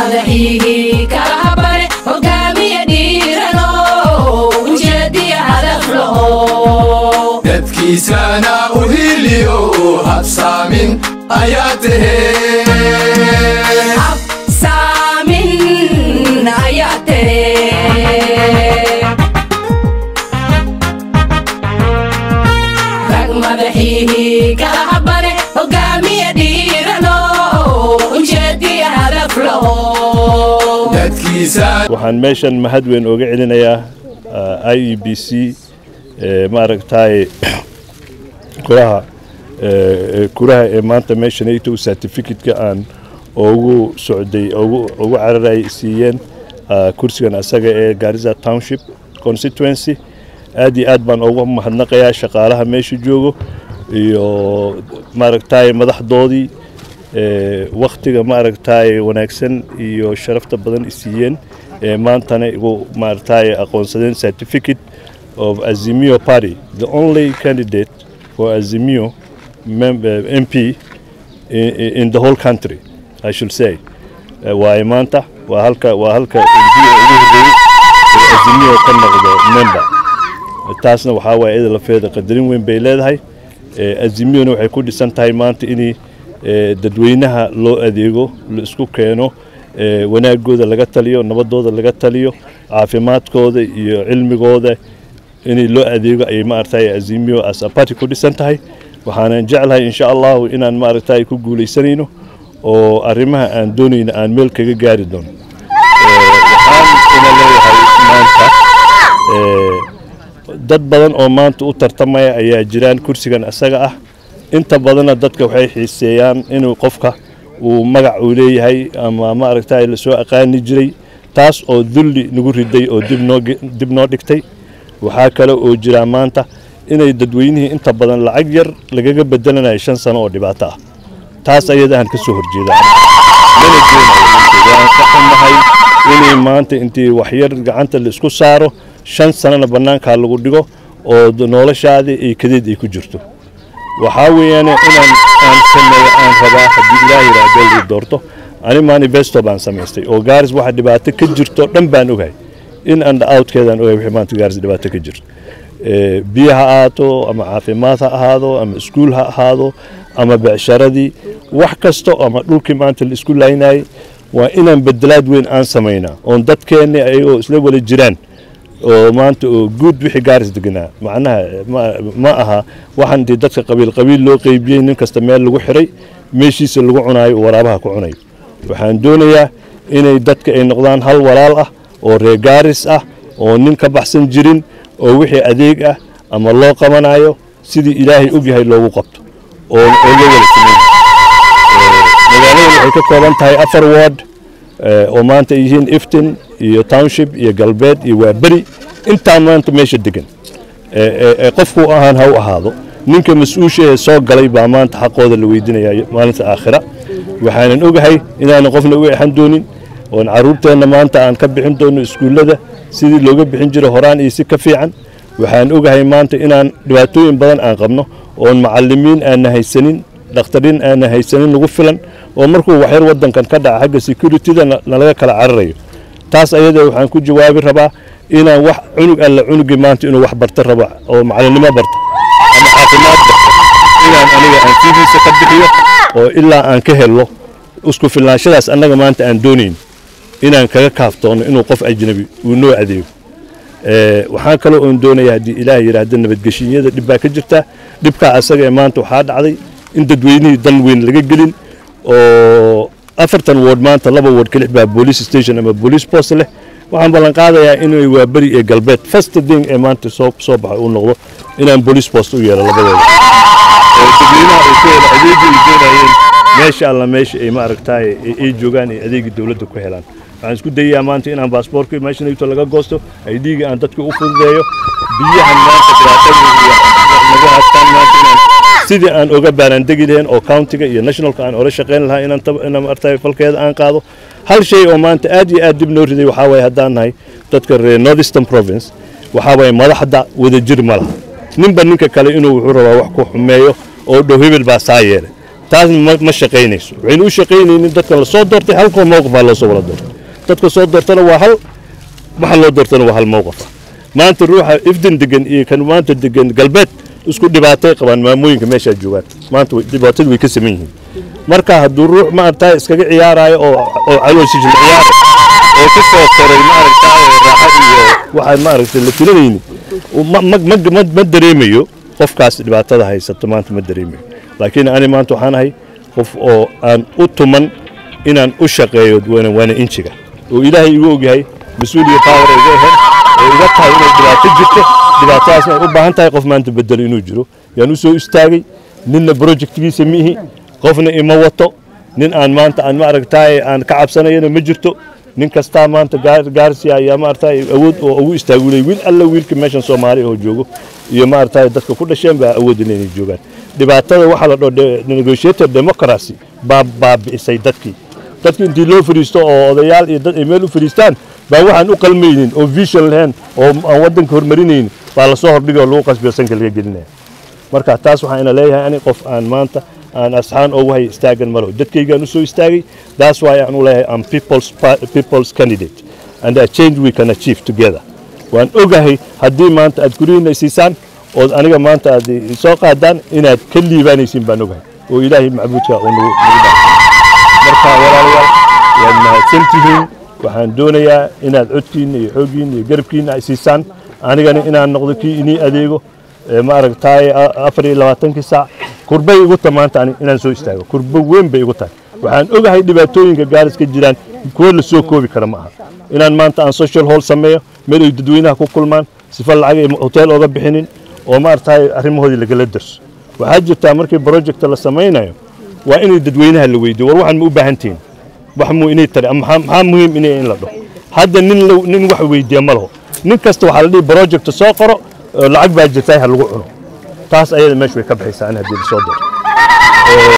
madaxiihii kala habane hogaamiya dhiirano ujeediya hadaf laho dadkiisana u hiliyo habsaamin ayaa tahee habsaamin ayaa tere rag madaxiihii kala habane hogaamiya dhiirano ujeediya hadaf laho dadkiisa waxaan meeshan mahad weyn ooga celinayaa i e b c maaragtay kuraha eh, kuraha ee maanta meeshan ayto certificate-ka aan ugu socday ugu ugu cararay siiyeen ah, kursigan asaga ee Garissa Township constituency aad iyo aad baan ugu mahadnaqayaa shaqaalaha meesha joogo iyo maaragtay madaxdoodii ee wakhtiga maaragtay wanaagsan iyo sharafta badan i siiyeen ee maantana igu maaragtay aqoonsadeen certificate of Azimio Party the only candidate for Azimio mem- uh, MP in, in the whole country I should say Eh, waaye maanta waa halka waa halka MP ugu horreeyay ee Azimio ka noqdo member taasna waxaa waaye iyada lafeeda qadarin weyn bay leedahay Eh, azimiyona waxay ku dhisan tahay maanta in dadweynaha loo adeego la isku keeno eh, wanaagooda laga taliyo nabadooda laga taliyo caafimaadkooda iyo cilmigooda in loo adeego ayay maaragtay azimiyo as a party ku dhisan tahay waxaanan jeclahay insha allahu inaan maaragtay ku guuleysanayno oo arrimaha aan doonayno aan meel kaga gaari doono Eh, waxaan ina leeyahay maanta eh, dad badan oo maanta u tartamaya ayaa jiraan kursigan asaga ah inta badanna dadka waxay xiiseeyaan inuu qofka uu magac uu leeyahay ama maaragtay lasoo aqaani jiray taas oo dulli nagu riday oo dib noo ge- dib noo dhigtay waxaa kale oo jira maanta inay dadweynihii inta badan lacag yar lagaga bedelanayo shan sano oo dhibaato ah taas ayada aan ka soo horjeeda mana doonayo waan ka xumahay inay maanta intii waxyar gacanta la isku saaro shan sanana bannaankaa lagu dhigo oo d- noloshaadii ay kadeed ay ku jirto waxaa weeyaan inaan aan sameeyo aan rabaa haddii ilaahay raadeel ii doorto ani manifesto baan samaystay oo gaaris waxa dhibaato ka jirto dhan baan ogahay in and outkeedaan ogahay wixii maanta gaaris dhibaato ka jirto Eh, biyo ha ahaato ama caafimaad ha ahaado ama iskuul ha ahaado ama becsharadii wax kasto ama dhulkii maanta la isku laynayay waa inaan bedelaad weyn aan samaynaa oon dadkeenni ayagoo isla wada jiraan oo maanta oo guud wixii gaaris deganaa macnaha ma, ma aha waxaan intii dadka qabiil qabiil loo qeybiyey nin kasta meel lagu xiray meeshiisa lagu cunaayo oo waraabaha ku cunayo waxaan doonayaa inay dadka ay noqdaan hal walaal ah oo reer gaaris ah oo nin ka baxsan jirin oo wixii adeeg ah ama loo qabanayo sidii ilaahay ogyahay loogu qabto oo oo loo wada sameeyo magaaladan waxay ka kooban tahay afar ward eh, oo maanta ay yihiin iftin iyo township iyo galbeed iyo waaberi intaa maanta meesha degan Eh, eh, eh, qofku ahaan ha u ahaado ninka mas-uusha ee soo galay baa maanta xaqooda la weydiinaya maalinta aakhira waxaanan ogahay inaanan qofna uga exan doonin oon caruurteenna maanta aan ka bixin doono iskuullada sidii looga bixin jiray horaan iyo si ka fiican waxaan ogahay maanta inaan dhibaatooyin badan aan qabno oon macalimiin aanna haysanin dhakhtarin aanna haysanin nagu filan oo markuu waxyar wadankan ka dhaca xagga securityda na- nalaga kala cararayo taas ayada waxaan ku jawaabi rabaa inaan wax cunug alla cunugii maanta inuu wax barta rabo oo macalinimo barta ama caafimaad barta inaan aniga aan fiidiisa ka bixiyo oo ilaa aan ka helo isku filnaanshadaas annaga maanta aan doonayn inaan kaga kaaftoono inuu qof ajnabi uu noo adeego Eh, waxaan kaloo oon doonayaa haddii ilaah yidhaahda nabadgeshinyada dhib baa ka jirta dhibkaa asaga ee maanta waxaa dhacday in dadweynihii dan weyn laga gelin oo afartan ward maanta laba ward ka lix baa police station ama police post leh waxaan ballan qaadayaa inay waa beri ee galbeed first thing ee maanta soo soo baxay uu noqdo inaan police post u yeelo labadooda oo dadweynaha ay ku helo adeegii ay doonayeen meesha alla meesha ay maaragtaay ay- ay joogaan ay adeegii dowladda ku helaan waxaan isku dayayaa maanta inaan baasboortka meeshan ayto laga goosto ay dhiiga aan dadka u fududeeyo biyahan maanta dhibaatada iyo lagu haystaan maanta inaan sidii aan oga baaraandegi lahayn oo countiga iyo nationalka aan ola shaqayn lahaa inaan tab- inaan maaragtay falkeeda aan qaado hal shay oo maanta aad iyo aad dib noo riday waxaa waaye haddaan nahay dadka reer northeastern province waxaa waaye madaxda wadajir ma laha ninba ninka kale inuu wuxuu rabaa wax ku xumeeyo oo dhow hebel baa saa yeelay taasna ma, ma shaqaynayso waxaynu u shaqaynaynin dadkan lasoo doortay halkoo mowqif baa loosoo wada doortay dadka soo doortana waa hal waxa loo doortana waa hal mowqif ah maanta ruuxa ifdan degan iyo kan maanta degan galbeed isku dhibaatay qabaan maamooyinka meeshaa joogaan maanta way- dhibaatadu way ka saman yihiin marka hadduu ruux maaragtaa iskaga ciyaarayo oo oo calooshiisa la ciyaarayo oo ka soo koray maaragtaa raaxo iyo waxaan maaragtay la filanayni uu ma ma ma ma ma dareemayo qofkaas dhibaatada haysato maanta ma dareemayo laakiin ani maanta waxaan ahay qof oo aan u tuman inaan u shaqeeyo waana waana injiga oo ilaahay igu ogyahay mas-uuliya power ay iga ahayd oo iga tahay inay dhibaato jirto dhibaatadaasna ay u baahan tahay qof maanta bedelo inuu jiro yaan u soo istaagay ninna projectgiisa miihi qofna ima wato nin aan maanta aan maaragtaay aan ka cabsanayana ma jirto nin kastaa maanta gaar- gaarsi ayaa maaragtaay awood oo ugu istaagulay wiil alla wiilka meeshan soomaali oo joogo iyo maaragtaay dadka ku dhasheen baa awood inay joogaan dhibaatada waxaa la dhao negotiator democracy baa baabi'isay dadkii dadki intii loo fariisto oo odayaal iyo dad ay meel u fariistaan baa waxaan u qalmaynin oo vision lahayn oo aan waddanka horumarinaynin baa lasoo hordhigay oo lagu qasbiyo sanka laga gelinaya marka taas waxaan ina leeyahay ani qof aan maanta aan asxaan ugu hay istaagan malo dadkaygaan u soo istaagay that's why aan u leeyahay am people's, pa- people's candidate and a change we can achieve together waan ogahay haddii maanta aad guryihiina siisaan ood aniga maanta aad i soo qaadaan inaad ka liibaanaysiin baan ogahay oo ilaahay macbuudka uu nagu nagu dhaafay marka walaalayaal waad mahadsan tihiin waxaan doonayaa inaad codkiinna iyo xooggiinna iyo garabkiinna ay siisaan anigana inaan noqdo kii inii adeego ee ma aragtaay a- afar iyo labaatankii saac kurbay igu ta maanta ani inaan soo istaago kurbo weyn bay igu tahay waxaan ogahay dhibaatooyinka gaaris ka jiraan kuwo la soo koobi kara ma aha inaan maanta aan social hall sameeyo meel ay dadweynaha ku kulmaan sifa lacag ay hotel ooga bixinin oo ma aragtaay arrimahoodii lagala darso waxaa jirtaa markii project la samaynayo waa inay dadweynaha la weydiyo war waxaan ma u baahan tihiin wax muu inay tari ama maxaa maxaa muhiim inay in la dhaho hadda nin la- nin wax weydiiya ma laho nin kasta waxaa la dhihi project soo qoro oo lacag baa jirta ha lagu cuno taas ayada meesha way ka baxaysaa in haddii lasoo daro